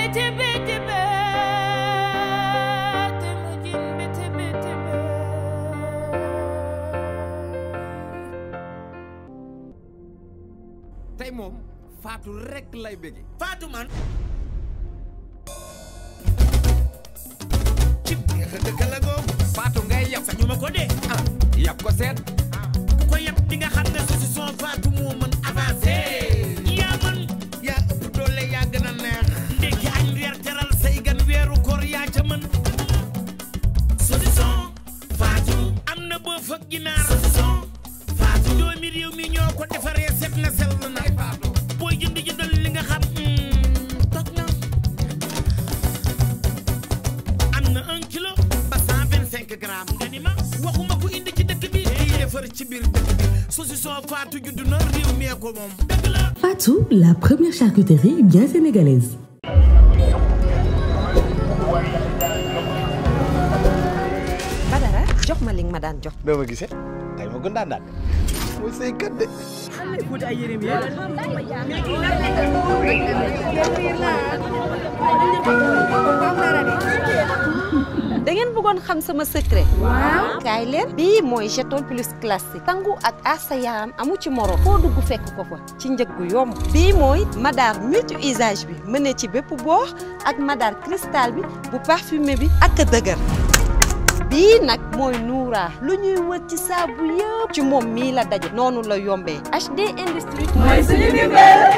tibi tibi te mu jin bi tibi tibi tey moom faatu rek lay bëgge faatu man cib neex a dëkk la googu faatu ngay yab sañu ma ko dee ah yab ko seet ku ko yab di nga xam ne saucisson faatu moo mën avancé yaa mën yaa ëpp doole yaa gën a neex ndekki añ reer teral say gan weeru koor yaa ca mën saucisson faatu am na boo fëg ginaar saucisson faatu doomi réew mi ñoo ko defaree set na sell na faatu booy jënd jëndal li nga xam toog na am na un kilo ba cent vingt cinq grammes nga ni ma waxuma ko indi ci dëkk bi kii defar ci biir dëkk bi saucisson faatu judd na réew mi ko moom dëgg la Fatou, la première charcuterie bien sénégalaise. Badara jox ma li nga ma daan jox. doo ma gisee tey ma gën daan daan mooy say kat de da ngeen bëggoon xam sama secret. waaw kaay leen. bii mooy jeton plus classique. sangu ak aar sa yaram amu ci moro. foo dugg fekk ko fa ci njëg gu yomb. bii mooy madar multi usage bi mën ci bépp boox ak madar cristal bi bu parfumé bi ak dëgër. bii nag mooy Noura lu ñuy wër ci saabu yëpp ci moom mii la daje noonu la yombee HD Industrie mooy suñu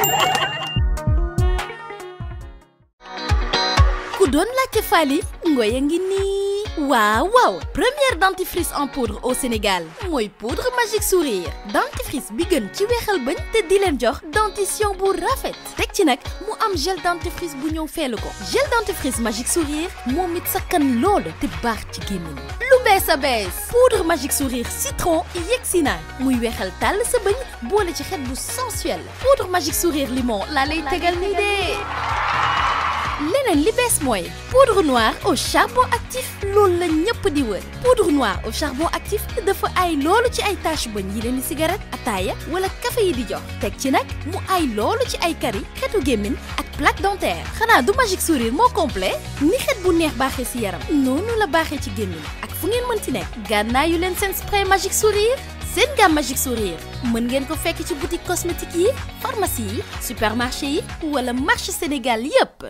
ku doon laajte Fally Ngoye ngi nii waaw waaw première dentifrice en poudre au Sénégal mooy poudre magique sourire dentifrice bi gën ci weexal bañ te di leen jox dentition bu rafet teg ci nag mu am gel dentifrice bu ñëw feelu ko gel dentifrice magique sourire moom it sakkan lool te baax ci gémmiñ lu bees a bees poudre magique sourire citron yegsi na muy weexal tàll sa bëñ boole ci xet bu sensuel poudre magique sourire limon laa lay tegal nii de leneen li bees mooy poudre noire au charbon actif loolu la ñëpp di wër poudre noire au charbon actif dafa ay loolu ci ay tache bëñ yi leen di cigarette ataaya wala café yi di jox teg ci nag mu ay loolu ci ay kari xetu gémmin ak plaque dentaire xanaa du magique sourire moo complet ni xet bu neex baaxee ci yaram noonu la baaxee ci gémmin ak fu ngeen mën ci nekk gànnaayu leen seen spray magique sourire seen gamme magique sourire mën ngeen ko fekk ci boutique cosmétique yi pharmacie yi supermarché yi wala marché Sénégal yépp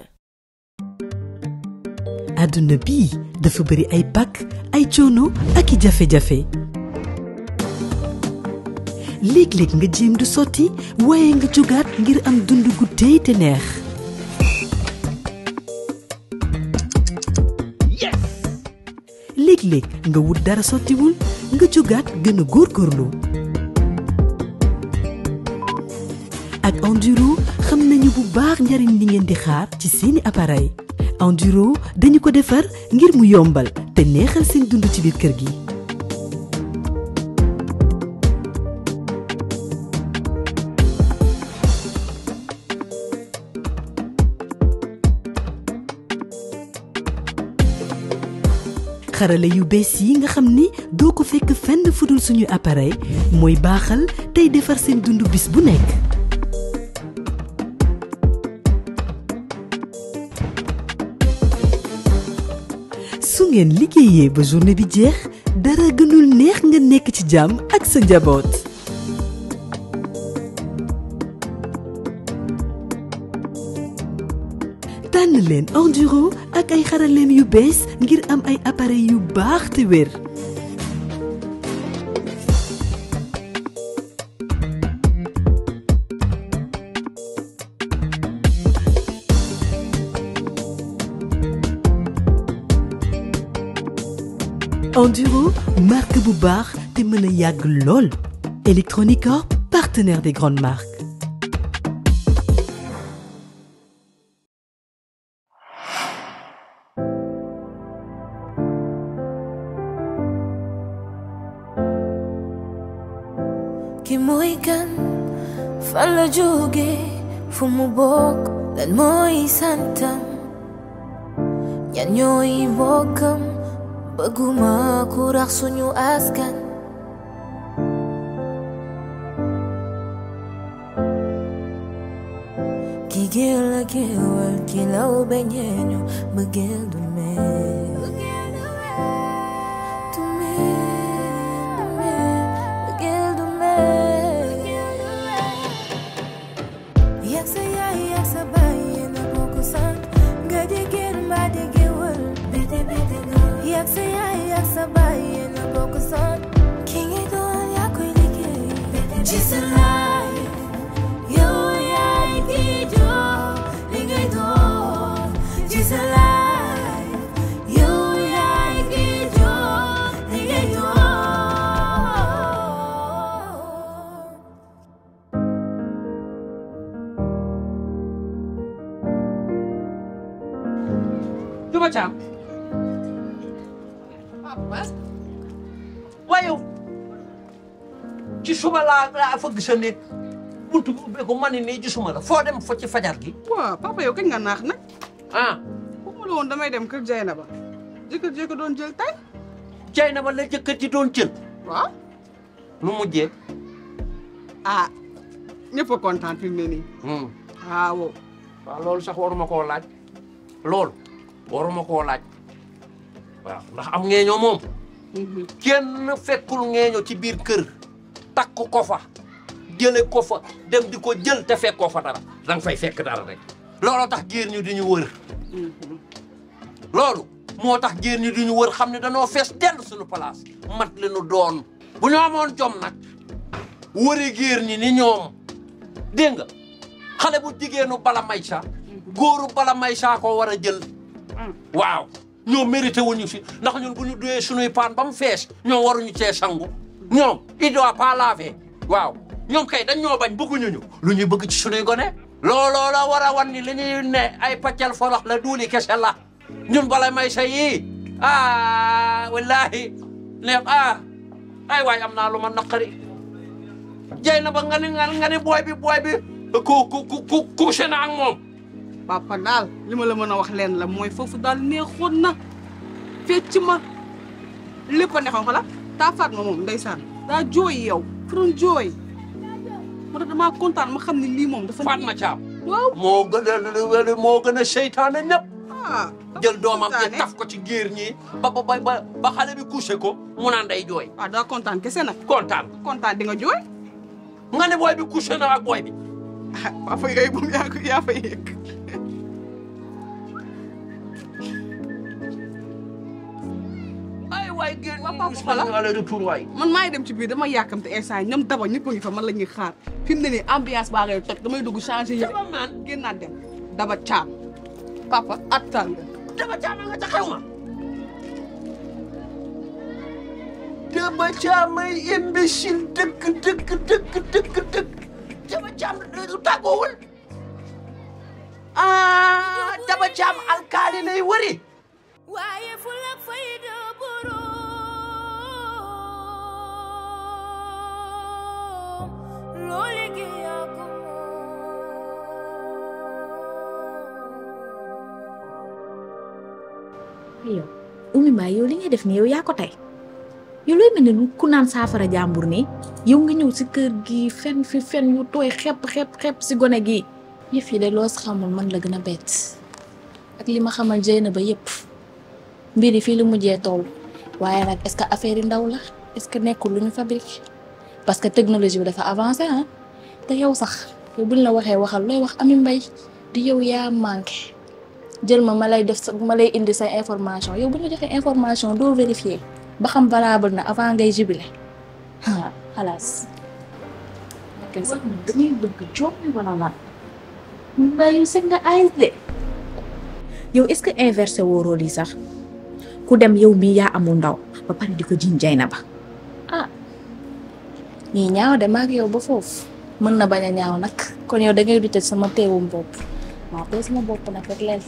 àdduna bii dafa bëri ay pakk ay coono ak i jafe-jafe léeg-léeg nga jéem du sotti waaye nga jógaat ngir am dund gu tey te neex léeg-léeg nga wut dara sottiwul nga jógaat gën a góorgóorlu ak enduro xam nañu bu baax njariñ li ngeen di xaar ci seeni appareil enduro dañu ko defar ngir mu yombal te neexal seen dund ci biir kër gi xarala yu bees yi nga xam ni doo ko fekk fenn fudul suñu appareil mooy baaxal tey defar seen dund bis bu nekk su ngeen liggéeyee ba journée bi jeex dara gënul neex nga nekk ci jàmm ak sa njaboot tànn leen enduro ak ay xaraleem yu bees ngir am ay appareil yu baax te wér enduro marque bu baax te mën a yàgg lool Electronic Corp partenaire des grandes marques ki mooy kan fan la jóge fu mu bokk lan mooy santam ñan ñooy mbokkam bëgguma ku rax suñu askan ki géel la géewal ki law beñeeñu bëggeel du meen du meen du meen bëggeel du meen yak sa yaay yak sa baay yéen a bokk sant nga di géer mbaa di géewal bete bete nga yak sa yaay yak sa baay yéen a bokk sant ki ngay doon yaa koy liggéey ci sa life yow yaay ki jox li ngay doon ci sa life yow yaay ki jox li ngay doon Juba Caam waaye yow ci suba laa laa fëgg sa néeg buntu bi ubbeeku ma ne nii gisuma la foo dem fa ci fajar gi waaw papa yow kañ nga naax nag ah waxuma la woon damay dem kër Jeyna ba jëkkër jëkkër doon jël tay jay na ba la jëkkër ji doon jël waaw nu mujjee ah ñëpp a kontaan fi mu ne nii waaw waaw loolu sax waruma koo laaj loolu waruma koo laaj waaw ndax am ngeeñoo moom kenn fekkul ngeeño ci biir kër takk ko fa jële ko fa dem di ko jël te fekkoo fa dara da nga fay fekk dara rek looloo tax géer ñu di ñu wër loolu moo tax géer ñi di ñu wër xam ne danoo fees dell suñu place mat li nu doon bu ñu amoon jom nag wëri géer ñi ni ñoom dégg nga xale bu jigéenu bala may sa góoru bala may sa ko war a jël waaw ñoom mérité wuñu si ndax ñun bu ñu duyee sunuy paan ba mu fees ñoom waruñu cee sangu ñoom il doit pas laver waaw ñoom kay dañ ñoo bañ bëgguñu ñu lu ñuy bëgg ci sunuy gone looloo la war a wan ni li ñuy ne ay paccal folox la duuli kese la ñun bala may sa yii ah wallahi ne ah ay waay am naa lu ma naqari jey na ba nga ni nga ni booy bi booy bi ku ku ku ku couché na ak moom papa daal li ma la mën a wax leen la mooy foofu daal neexoon na fecc ma lépp a neexoon xala taa faat ma moom ndeysaan daa jooy yow fu doon jooy moo tax damaa kontaan ma xam ne lii moom dafa Fatma Thiam waaw moo gën a moo gën a seytaane ñëpp ah jël doomam ci taf ko ci géer ñi ba ba ba ba xale bi couché ko mu naan day jooy waaw daa kontaan kese nag kontaan kontaan di nga jooy nga ne booy bi couché na ak booy bi ah waa fa yooyu moom yaa ko yaa fa yëg ay waay géer ñi Papa, gis voilà. nañu aller retour waay man maa ngi dem ci biir dama yàkkamte instant ñoom daba ñëpp a ngi fa man la ñuy xaar fi mu ne nii ambiance baa ngay toj damay dugg changé yëpp dama maan génnaat dem daba caam papa attan nga dama caama nga ca xew ma dama caamay imbécile dëkk dëkk dëkk dëkk dëkk dama caam lu tàggoowul ah dama caam alkaali lay wëri waaye ful ak fayda boroom loo liggéey yaa ko yow Oumy Mbaye yow li ngay def nii yow yaa ko tey yow looy mel ne ku naan saafara jàmbur nii yow nga ñëw si kër gi fen fi fen yu tooy xepp xepp xepp si gone gi yëf yi de loo si xamul man la gën a bett ak li ma xamal jëy na ba yëpp mbir yi fii lu mujjee toll waaye nag est-ce que affaire yi ndaw la est-ce que nekkul lu ñu fabrique parce que technologie bi dafa avancé ah te yow sax yow buñ la waxee waxal looy wax Ami Mbaye di yow yaa manqué jël ma ma lay def sa ma lay indi sa information yow bu ñu joxee information doo vérifier ba xam valable na avant ngay jubile ah xalaas. wax na damay bëgg joom wala lan Mbaye sëg nga ay de yow est-ce que inversé woo rôle yi sax ku dem yow mii yaa amul ndaw ba pare di ko jiñ jay na ba ah ñii ñaaw de maag yow ba foofu mën na bañ a ñaaw nag kon yow da ngay dute sama teewum bopp maa tey sama bopp nag rek lay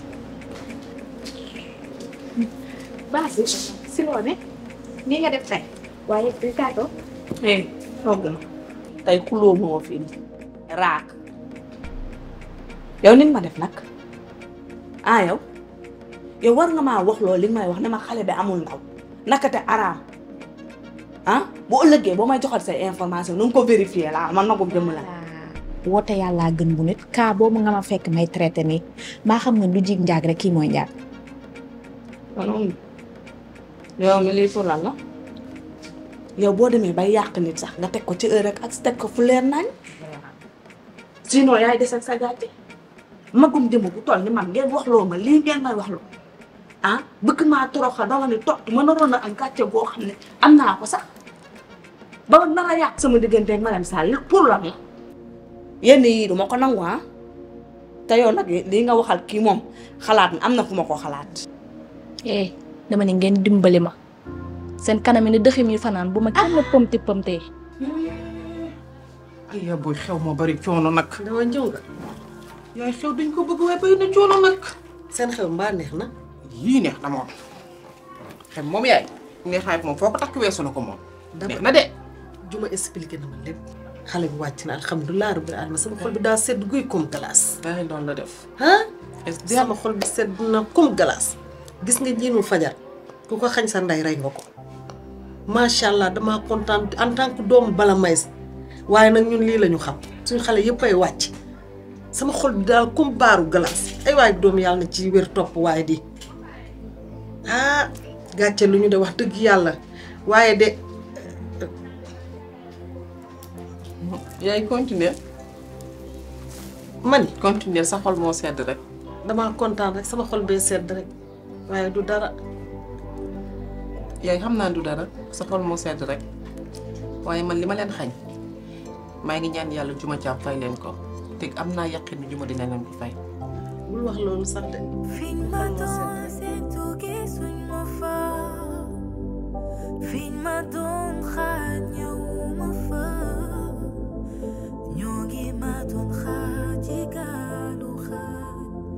baax si loo ne nii nga def tey waaye du tàggoo eh togg na tey xuloo moo fi indi raak yow nit ma def nag ah yow yow war nga maa wax loolu li nga may wax ne ma xale bi amul ndaw naka te araam ah bu ëllëgee boo may joxal say information na nga ko vérifier laa man magum jëmm la woote yàllaa gën bu nit kaa boobu nga ma fekk may traité nii maa xam nga lu jig njaag rek kii mooy njaag non yow mi lii pour lan la yow boo demee bay yàq nit sax nga teg ko ci heure rek ak teg ko fu leer nañ sinon yaay des ak sa gàcce magum jëmm bu toll ni man ngeen wax loo ma lii ngeen may wax loo ah bëgg maa toroxal dama ne toog ma naroon a am gàcce goo xam ne am naa ko sax ba nar a yàq sama diggante ak Marème Sall pour lan la yenn yii du ma ko nangu ah te yow nag lii nga waxal kii moom xalaat na am na fu ma ko xalaat eh dama ne ngeen dimbali ma seen kanam yi ne dëxim yi fanaan bu ma kenn pëmti pëmtee ay ya booy xew moo bari coono nag. dama ñëw nga. yaay xew duñ ko bëgg waaye bari na coono nag. seen xew mbaa neex na. yii neex na moom. xew moom yaay. neexaay moom foo ko takk weesu na ko moom. neex na de. juma expliqué na ma lépp. xale bi wàcc na alhamdulilah rabbil alamin sama xol bi daa sedd guy comme glace. daa doon la def. ah. sama xol bi sedd na comme glace. gis nga jiinu fajar ku ko xañ sa ndey rey nga ko. macha allah damaa kontaan en tant que doomu bala may waaye nag ñun lii la ñu xam suñu xale yëpp ay wàcc sama xol bi daal comme baaru glace ay waay doom yàlla na ci wér topp waaye di ah gàcce lu ñu de wax dëgg yàlla waaye de yaay continuer man continuer sa xol moo sedd rek. damaa kontaan rek sama xol bee sedd rek waaye du dara. yaay xam naa du dara sa xol moo sedd rek waaye man li ma leen xañ maa ngi ñaan yàlla juma jàpp fay leen ko te am naa yaqin ni juma dina leen ko fay. bul wax loolu sax de. Fiñ ma doon seetu gisuñ ma fa fiñ ma doon xaar ñëwuma fa ñoo ngi ma doon xaar ci gaalu xaar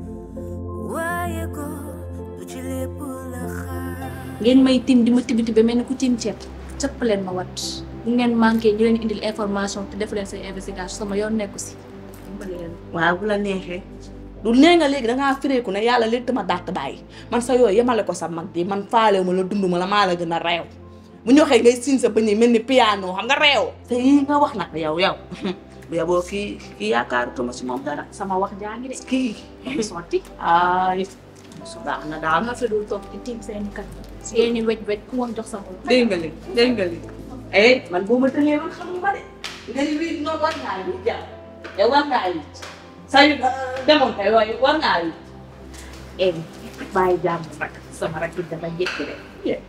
waaye ko du ci lépp la xaar ngeen may tim di ma tibi tibi mel ni ku tiim ceeb cëpp leen ma wat bu ngeen manqué ñu leen indil information te def leen say investigation sama yoon nekku si dimbali leen waaw bu la neexee du nee nga léegi dangaa fireeku ne yàlla léegi ma dàtt bàyyi man sa yooyu yemale ko sa mag ji man faale ma la dund ma la maa la gën a réew bu ñu waxee ngay siin sa bëñ yi mel ni piano xam nga réew te yii nga wax nag yow yow bu yaboo kii kii yaakaarutuma si moom dara sama wax jaa ngi de kii sotti ay baax na daal nga fi dul toog di tiim seen kat seeni wej wej ku wax jox sa bopp dégg nga li dégg nga li eh man boo ma tëlee man xam nga de nga ni wii noonu war ngaa yi jàpp yow war ngaa yi sa yu demoon kay waaye war ngaa yi eh bàyyi jàmm nag sama rakk dafa jékki de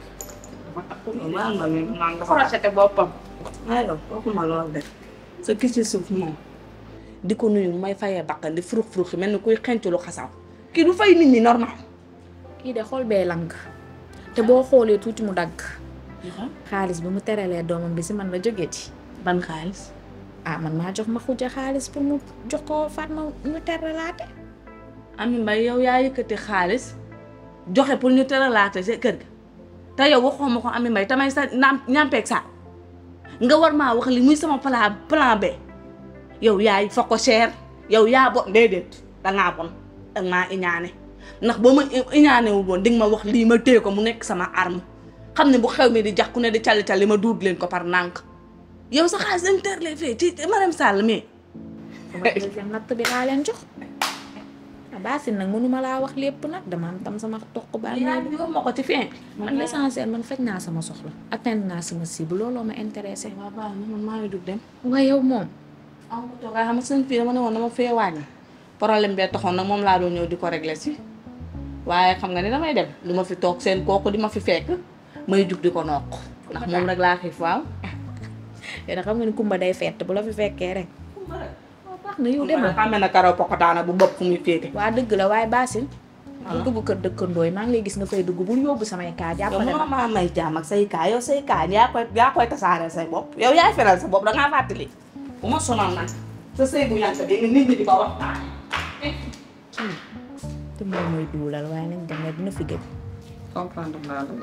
waaw man man dafa rafete boppam aywa waxuma loolu de sa kii ci suuf moom di ko nuyu may fayee bakkan di furux furux mel ni kuy xenc lu xasaw kii du fay nit ñi normal kii de xol bee lang te boo xoolee tuuti mu dagg xaalis bi mu teralee doomam bi si man la jógee ci ban xaalis ah man maa jox ma xuja xaalis pour mu jox ko Fatma ñu teralaate Ami Mbaye yow yaa yëkkati xaalis joxe pour ñu teralaate sa kër ga te yow waxoo ma ko Ami Mbaye tamay sa naam ñampeeg sa nga war maa wax li muy sama plan plan B yow yaay fa ko cher yow yaa bon déedéet dangaa bon dangaa iñaane ndax boo ma iñaane wu woon di nga ma wax lii ma téye ko mu nekk sama arme xam ne bu xew mi di jax ku ne di calli calli ma duut leen ko par nànk yow sa xaalis dañ terlee fee ci Marème Sall mais sama deuxième natt bi laa leen jox ah baasin nag mënuma laa wax lépp nag dama am tam sama toq ba yaa ngi ma ko ci fin man l'essentiel man faj naa sama soxla atteindre naa sama cible looloo ma intéressé waaw baax na man maa ngi dugg dem waaye yow moom am ko toog xam nga seen fii dama ne woon dama fee wàññi problème bee taxoon nag moom laa doon ñëw di ko régler si waaye xam nga ni damay dem du ma fi toog seen kooku di ma fi fekk may jug di ko noq ndax moom rek laa xiif waaw yow da xam nga ni kumba day fett bu la fi fekkee rek waaw baax na yow demal xam ne karaw pokotaana bu bopp fu muy féete waa dëgg la waaye baasin bu dugg kër dëkkandoo yi maa ngi lay gis nga fay dugg bul yóbbu samay kaa yow jàppale moo ma maa may jaam ak say kaa yow say kaa yaa koy yaa koy tasaareel say bopp yow yaay feral sa bopp da ngaa fàttali bu ma sonal nag sa sëy bu yàgg bi nit ñi di ko waxtaan te moom mooy duulal waaye nañ dem ne dina fi gëj comprendre naa la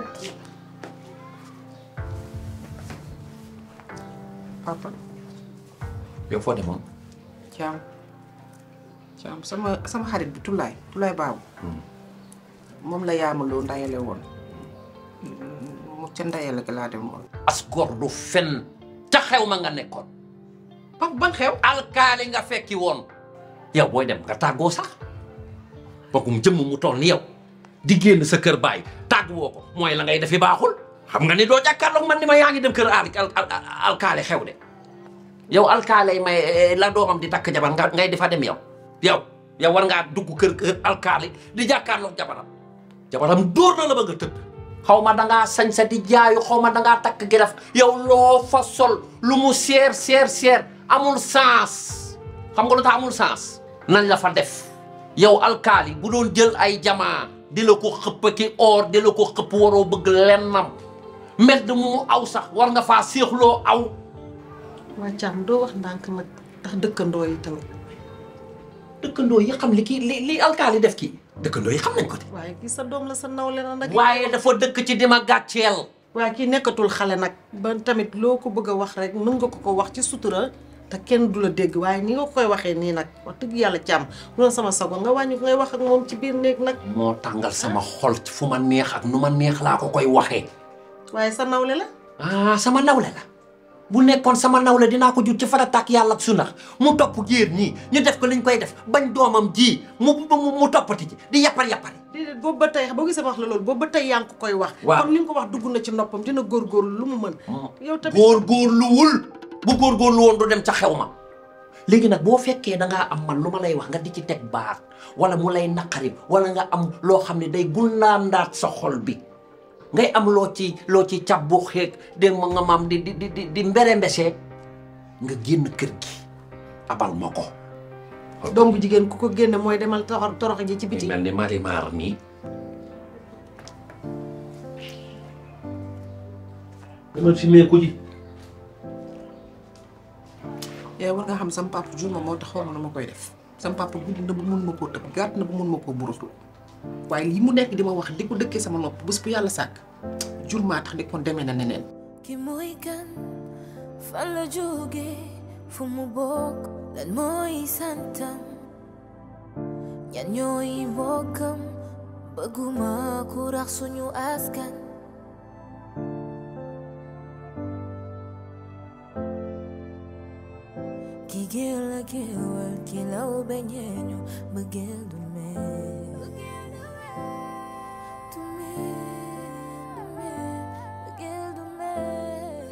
papa yow foo demoon Thiam Thiam sama sama xarit bi Tulaay Tulaay baabu moom la yaamaloo ndayale woon mu ca ndayale ga laa dem woon as gor du fen ca xew ma nga nekkoon papa ban xew alkaali nga fekki woon yow booy dem nga tàggoo sax bokum jëmm mu toll ni yow di génn sa kër baay tàgguwoo ko mooy la ngay defi baaxul xam nga ni doo jàkkaarloog man ni ma yaa ngi dem kër al alkaali xew de yow alkaali may la doomam di takk jabar nga ngay defa dem yow yow yow war ngaa dugg kër kër alkaali di jàkkaarloog jabaram jabaram dóor na la ba nga tëdd xaw ma dangaa sañ sa di jaayu xaw ma dangaa takk giraf yow loo fa sol lu mu seer seer seer amul sens xam nga lu tax amul sens nañ la fa def yow alkaali bu doon jël ay jamaa di la ko xëpp ki or di la ko xëpp waroo bëgg lennam mbedd mu mu aw sax war nga faa séexloo aw waa Thiam doo wax ndànk nag ndax dëkkandoo yi tamit dëkkandoo yi xam li kii li li alkaali def kii dëkkandoo yi xam nañ ko de waaye kii sa doom la sa nawle na nag waaye dafa dëkk ci dima gàcceel waaye kii nekkatul xale nag ba tamit loo ko bëgg a wax rek mën nga ko ko wax ci sutura te kenn du la dégg waaye ni nga koy waxee nii nag wax dëgg yàlla Thiam bu doon sama sago nga wàññi ko ngay wax ak moom ci biir néeg nag moo tàngal sama xol ci fu ma neex ak nu ma neex laa ko koy waxee waaye sa nawle la ah sama nawle la bu nekkoon sama nawle dinaa ko jur ci farataak yàlla ak sunna mu topp géer ñii ñu def ko liñ koy def bañ doomam ji mu mu mu toppati ci di yappar yappari déedéet boobu ba tey boo gisee ma wax la loolu boobu ba tey yaa ngi ko koy wax Waaw. comme li nga ko wax dugg na ci noppam dina góorgóorlu lu mu mën yow tamit góorgóorluwul bu góorgóorlu woon du dem ca xew ma léegi nag boo fekkee da ngaa am man lu ma lay wax nga di ci teg baat wala mu lay naqari wala nga am loo xam ne day gunnaandaat sa xol bi ngay am loo ci loo ci cabbu xeeg dégg ma nga maam di di di di di mbere mbesee nga génn kër gi abal ma ko doom bu jigéen ku ko génne mooy demal torox torox ji ci biti mel ni marimar nii demal fi mee ko ji yow war nga xam sama papa jur ma moo tax xaw ma na ma koy def sama papa guddi na bu mun ma koo tëb gàtt na bu mun ma koo buruslu waaye lii mu nekk di ma wax di ko dëkkee sama nopp bés bu yàlla sàkk jur maa tax di ko demee na neneen ki mooy kan fan la jóge fu mu bokk lan mooy santam ñan ñooy mbokkam bëgguma ku rax suñu askan ki géel la géewal ki law beñeeñu bëggeel du mel du mel bëggeel du mel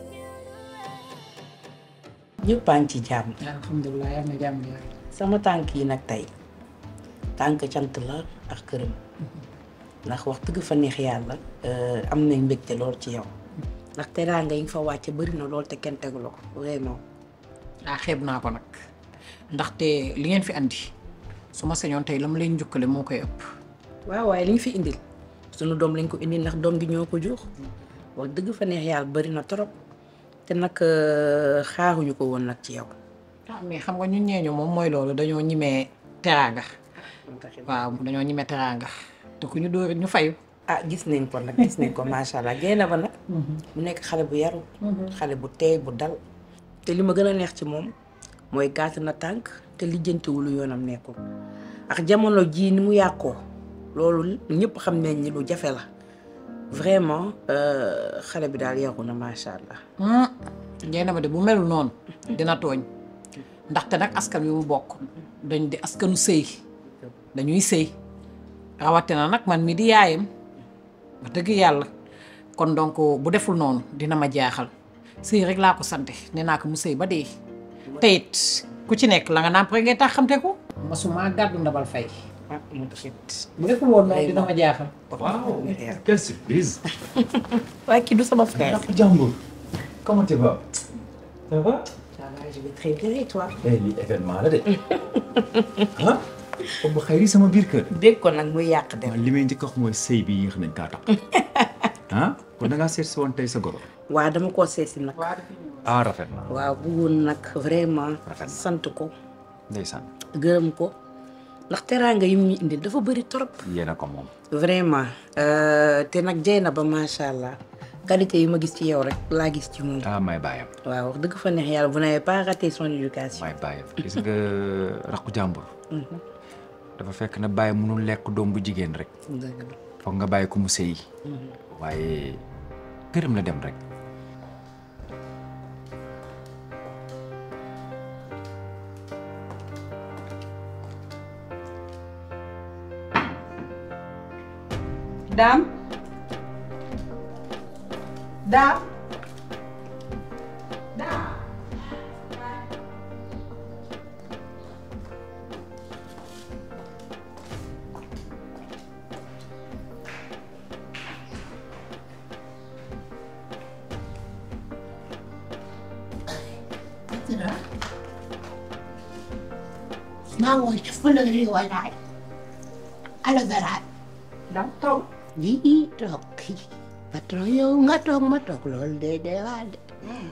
ñëpp a ngi ci jàmm. alhamdulilah yal na jàmm yaay. sama tànk yi nag tey tànk cant la ak këram ndax wax dëgg fa neex yàlla am nañ mbégte lool ci yow ndax teraanga yi nga fa wàcce bëri na lool te kenn tegu la ko vraiment. ah xeeb naa ko nag ndaxte li ngeen fi andi su ma sañoon tey la ma leen njukkale moo koy ëpp. waaw waaye li ñu fi indil sunu doom lañ ko indil ndax doom gi ñoo ko jur wax dëgg fa neex yàlla bëri na trop te nag xaaruñu ko woon nag ci yow. ah mais xam nga ñun ñeeñu moom mooy loolu dañoo ñimee teraanga. waaw dañoo ñimee teraanga te ku ñu dóorit ñu fayu. ah gis nañ ko nag gis nañ ko macha allah génn ba nag. mu nekk xale bu yaru. xale bu teey bu dal. te li ma gën a neex ci moom mooy gàtt na tànk te lijjantiwulu yoonam nekkul ak jamono jii ni mu yàqoo loolu ñëpp xam nañ ni lu jafe la vraiment xale bi daal yaru na macha allah. ngeen ba de bu melul noonu dina tooñ ndaxte nag askan wi mu bokk dañ di askanu sëy dañuy sëy rawatina nag man mi di yaayam wax dëgg yàlla kon donc bu deful noonu dina ma jaaxal. sëy rek laa ko sante nee naa ko mu sëy ba dee te it ku ci nekk la nga nàmp rek ngay tax xamte ko masuma gàddu ndabal fay bu deful woon noonu dina ma jaaxal Wow, quelle surprise. waaye kii du sama frère. Django, comment tu vas Ça va Ça va, je vais très bien et toi Eh, lii événement la de. ah Oumou Khayri sama biir kër. dégg ko nag muy yàq dem. li may njëkk a wax mooy sëy bi yéex nañ kaa tax. ah kon da ngaa seet si woon tey sa goro. waaw dama koo seesi nag. ah rafet na. waaw bëggoon nag vraiment sant ko ndeysaan gërëm ko ndax teraanga yi mu ñu indil dafa bëri trop. yéen a ko moom. vraiment te nag jey na ba macha allah qualité yi ma gis ci yow rek laa gis ci moom. ah may bàyyam. waaw wax dëgg fa neex yàlla vous n'avez pas raté son éducation. may bàyyam gis nga rakku jàmbur. dafa fekk na bàyyi mënul lekk doom bu jigéen rek. dëgg la. foog nga bàyyi ko mu sëyi. waaye këram la dem rek. daam daam daam mango ci fleur yi walaay aloe vera daam toog yii toog kii patron yow nga toog ma toog loolu de de waa de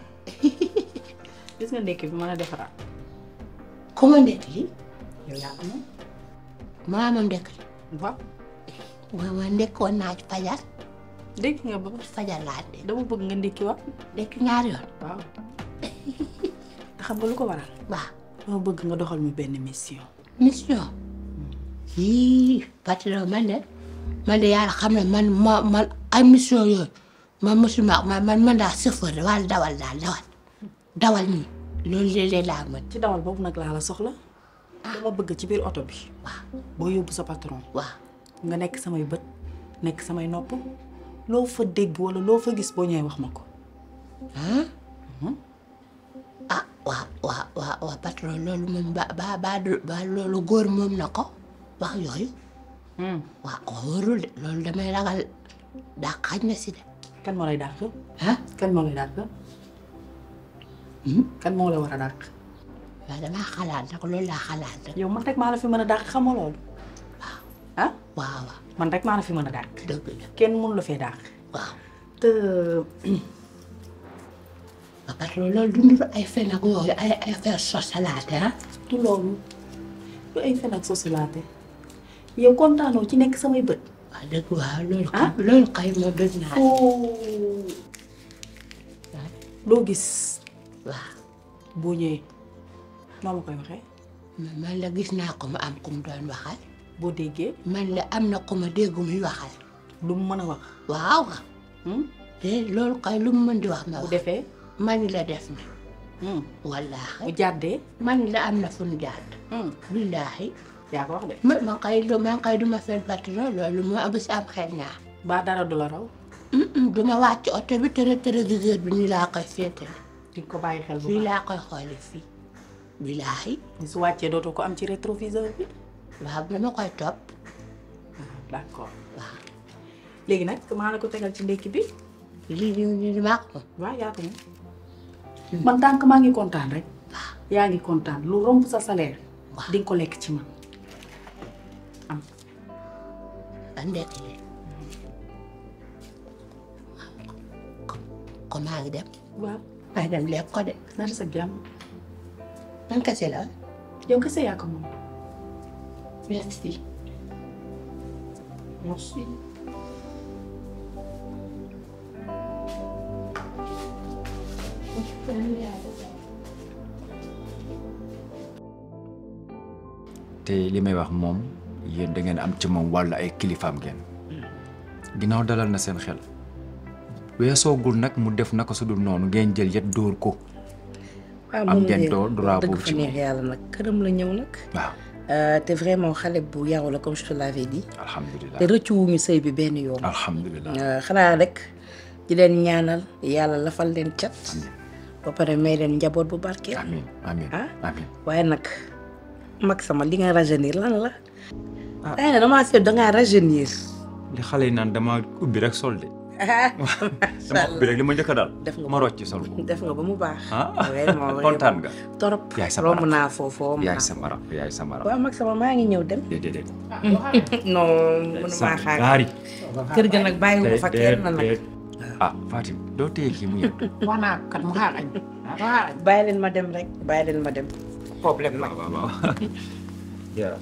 gis nga ndekki bi mën a defaraat kuma ndekk li yow yaa ko moom maa moom ndekk li waaw waaw waaw ndekkoon naa ci fajar ndekki nga ba fajar laa de dama bëgg nga ndekki wa ndekki ñaari yoon waaw te xam nga lu ko waral waaw dama bëgg nga doxal mi benn mission mission yii patron man de man de yàlla xam ne man ma man ay mission yooyu man mosuma man man man daal chauffeur de wala dawal daal dawal dawal nii loolu léeg-léeg laa mën ci dawal boobu nag laa la soxla dama bëgg ci biir oto bi waaw boo yóbbu sa patron waaw nga nekk samay bët nekk samay nopp loo fa dégg wala loo fa gis boo ñëwee wax ma ko ah waaw waaw waaw waaw patron loolu moom ba ba ba du- ba loolu góor moom na ko wax yooyu waaw wóorul de loolu damay ragal daa xaaj na si de kan moo lay dàq ah kan moo lay dàq kan moo la war a dàq waaw damaa xalaat nag loolu laa xalaat rek yow man rek maa la fi mën a dàq xamoo loolu ah waaw waaw man rek maa la fi mën a dàq dëgg la kenn mënu la fee dàq waaw te waaw patron loolu du ndur ay fen ak yooyu ay ay affaire sosalaate ah du loolu du ay fen ak sosalaate yow kontaanoo ci nekk samay bët waaw dëgg waaw loolu kay loolu kay moom dëgg naa loo gis waaw boo ñëwee noo ma koy waxee man la gis naa ko ma am ku mu doon waxal boo déggee man la am na ku ma dégg muy waxal lu mu mën a wax waaw te loolu kay lu mu mën di wax ma bu wax defee man la def na wallaahi bu jàddee man la am na fu ñu jàdd billaahi yaa ko wax de ma ma kay lu ma kay duma fen patron loolu moo am si am xel ñaar ba dara du la raw duma wàcc oto bi tere téléviseur bi nii laa koy féetale di ko bàyyi xel bu fii baax laa koy xoole fii billaahi su wàccee dootoo ko am ci rétroviseur bi waaw dama koy topp d'accord waaw léegi nag maa la ko tegal ci ndékki bi lii lii lii maa ko waaw yaa ko moom man tant que maa ngi kontaan rek yaa ngi kontaan lu romb sa salaire di nga ko lekk ci man a ndekk li ko maa ngi dem waaw maa dem lekk ko de na sa jàmm man kese la yow kese yaa ko moom merci merci te li may wax moom yéen da ngeen am ci moom wàllu ay kilifaam ngeen ginnaaw dalal na seen xel weesoogul nag mu def naka su dul noonu ngeen jël yet dóor ko am ngeen doo droit dëgg boobu fa ci neex moom yàlla nag këram la ñëw nag waaw te vraiment xale bu yaru la comme je te l'avais dit alhamdulilah te rëccu wuñu sëy bi benn yoon alhamdulilah Euh, xanaa rek di leen ñaanal yàlla lafal leen cat ba pare may leen njaboot bu barkeel amiin amiin ah amiin waaye nag mag sama li nga rajeunir lan la ah damaa seet dangaa rajeunir li xale yi naan dama ubbi rek sol de dama ubbi rek li ma njëkk a daal def nga ma rocc sol ko def nga ba mu baax ah vraiment kontaan nga torop yaay sama romb naa foofu romb yaay naa sama rab yaay sama rab waaw mag sama maa ngi ñëw dem déedéet non mënumaa xaar gaari kër ga nag bàyyi ko fa kenn nag ah Fatim doo téye kii mu yëg wax naa ko kat mu xaar añ xaar añ bàyyi leen ma dem rek bàyyi leen ma dem problème nag waaw waaw yaa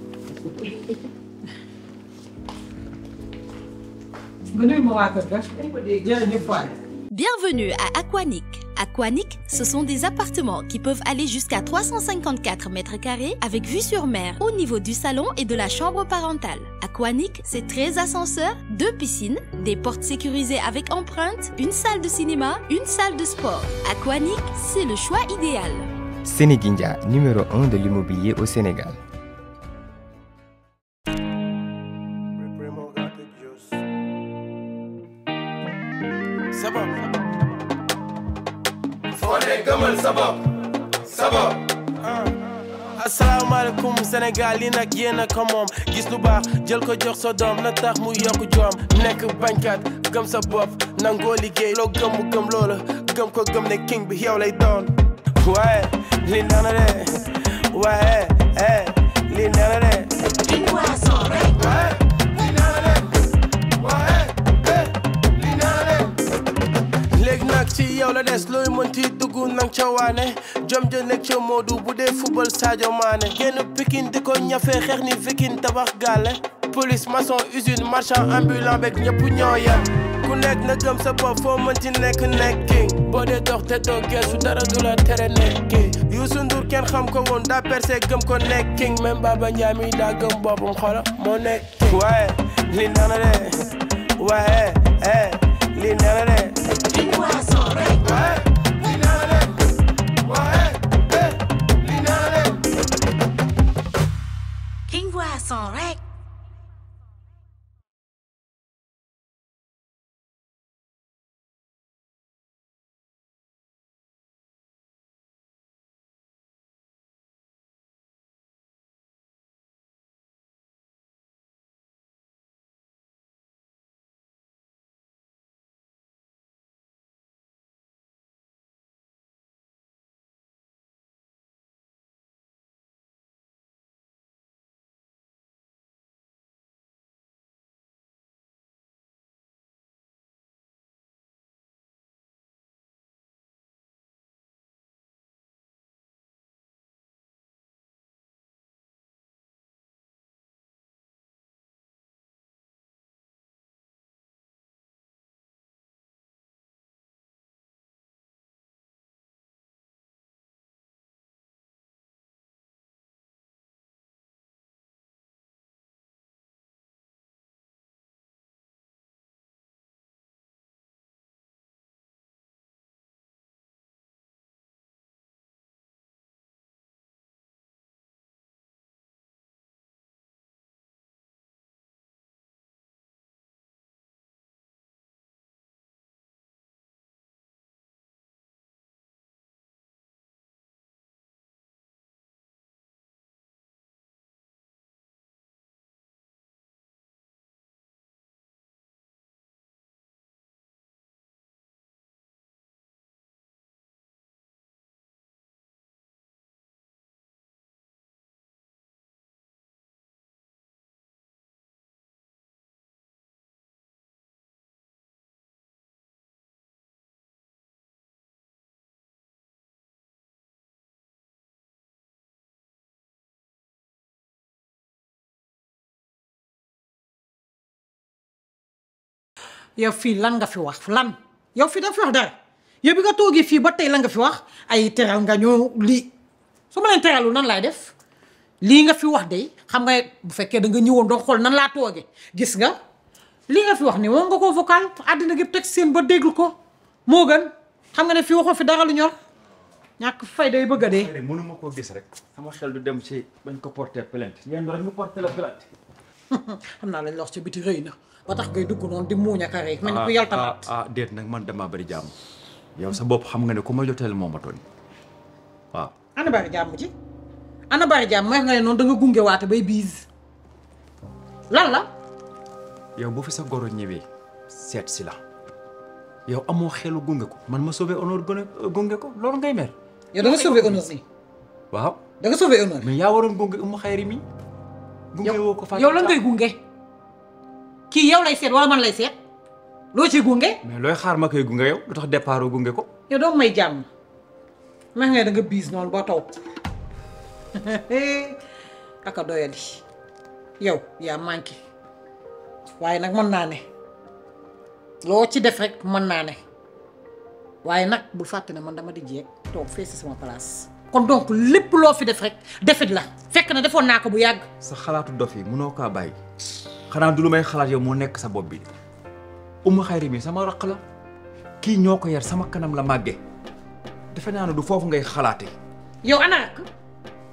Bienvenue à Aquanic. Aquanic, ce sont des appartements qui peuvent aller jusqu'à 354 mètres carrés avec vue sur mer au niveau du salon et de la chambre parentale. Aquanic, c'est 13 ascenseurs, deux piscines, des portes sécurisées avec empreinte, une salle de cinéma, une salle de sport. Aquanic, c'est le choix idéal. Sénéguindia, numéro 1 de l'immobilier au Sénégal. sabab foo dee gëmal sabab sabab asalaamaaleykum Sénégal li nag yéen a ko moom gis lu baax jël ko jox sa doom na tax mu yokk joom nekk bañkat gëm sa bopp nangoo liggéey loo gëm mu gëm loola gëm ko gëm ne king bi yow lay doon waaye li nana de waaye eh li nana de léegi nag ci yow la des looy mënti dugg nang ca waane jom ja nekk ca Modou bu dee football Sadio Mané génn Pikine di ko ñafe xeex ni Viking tabax gàlle police maçon usine marchand ambulant beeg ñëpp ñoo yem ku nekk na gëm sa bopp foo mënti nekk nekk king boo dee dox te doo geesu dara du la tere nekki Youssou Ndour kenn xam ko woon daa percé gëm ko nekk king même Baba Ndiaye mi daa gëm boppam xola moo nekk king waaye li nana de waaye eh li nana de King Boisson rek. yow fii lan nga fi wax lan yow fii da fi wax dara yow bi nga toogee fii ba tey la nga fi wax ay teral nga ñoo lii su ma leen teralul nan laay def lii nga fi wax de xam nga bu fekkee da nga ñëwoon doo xool nan laa toogee gis nga lii nga fi wax ni moom nga ko vocal àddina gi teg seen ba déglu ko moo gën xam nga ne fii waxoo fi dara lu ñor ñàkk fay day bëgg a dee. mënuma koo gis rek sama xel du dem ci bañ ko porter plainte yéen rek ñu porter la plainte xam naa lañ la wax ca biti rëy na ba tax ngay dugg noonu di muuñ ak a rey mel ni ku yal tamaat ah ah déet nag man damaa bari jàmm yow sa bopp xam nga ne ku ma joteel moo ma tooñ waaw ana bari jàmm ci ana bari jàmm mooy nga ne noonu da nga gunge waate bay biis lan la yow bu fi sa goro ñëwee seet si la yow amoo xelu gunge ko man ma sauvé honneur gone gunge ko loolu ngay mer yow da nga sauvé honneur nii waaw da nga sauvé honneur mais yaa waroon gunge umu xayri mi gunge woo ko yow lan ngay gunge kii yow lay seet wala man lay seet loo ci gunge mais looy xaar ma koy gunge yow lu tax départ gunge ko yow doo may jàmm ma nga da nga biis noonu ba taw aka doyadi yow yaa manqué waaye nag mën naa ne loo ci def rek mën naa ne waaye nag bul fàtte ne man dama di jeeg toog fee si sama place kon donc lépp loo fi def rek defit la fekk na defoon naa ko bu yàgg sa xalaatu dof yi mënoo kaa bàyyi xanaa du lu may xalaat yow moo nekk sa bopp bi umu xayri mi sama raq la kii ñoo ko yar sama kanam la màgge defe naa ne du foofu ngay xalaate yow ana rakk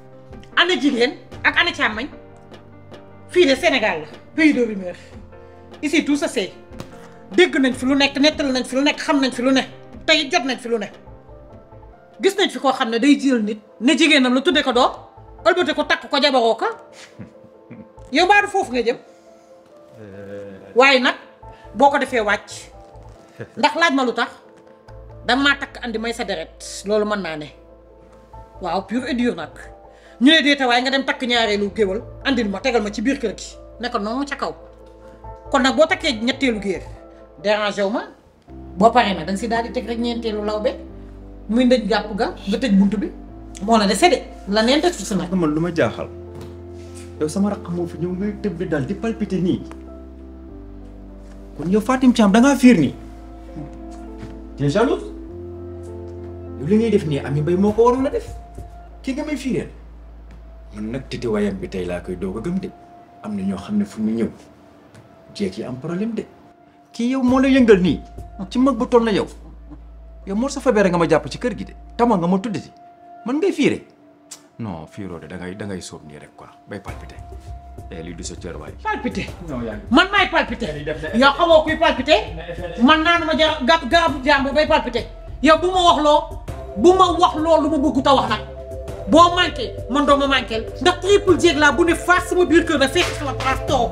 ana jigéen ak ana càmmañ fii de Sénégal la pays de rumeur ici tout ça c'est dégg nañ fi lu nekk nettal nañ fi lu nekk xam nañ fi lu ne tey jot nañ fi lu ne gis nañ fi koo xam ne day jël nit ne jigéenam la tudde ko doom ëlbate ko takk ko jabaroo ko yow mbaa du foofu nga jëm waaye nag boo ko defee wàcc ndax laaj ma lu tax danga maa takk andi may sa deret loolu mën naa ne waaw pur et dur nag ñu ne déeta waaye nga dem takk ñaareelu géwal andil ma tegal ma ci biir kër gi ne ko noonu ca kaw kon nag boo takkee ñetteelu géer dérangé wu ma boo paree nag da nga si daal di teg rek ñeenteelu law be muy ndëj gàpp ga nga tëj bunt bi moo la dese de la neen def si nag man lu ma jaaxal yow sama raq moo fi ñëw ngay tëb di dal di palpiter nii kon yow Fatim Thiam da ngaa fiir nii tu es jalouse yow li ngay def nii Ami Mbaye moo ko waroon a def kii nga may fiireel man nag titi wayam bi tey laa koy doog a gëm de am na ñoo xam ne fu mu ñëw jeeg yi am problème de kii yow moo la yëngal nii ci mag bu toll na yow yow moo sa fabere nga ma jàpp ci kër gi de tama nga ma tuddati man ngay fiire non fiiroo de da ngay da ngay sóob nii rek quoi bay palpité eh lii du sa cër waay. palpité man maay palpité yow xamoo kuy palpité man naanu ma jar gàpp garabu jàmbur bay palpité yow bu ma wax loo bu ma wax loo lu ma bëggu ta wax nag boo manqué man doo ma manqué ndax triple jéeg laa bu ne faas sama biir kër na fekk sama place toog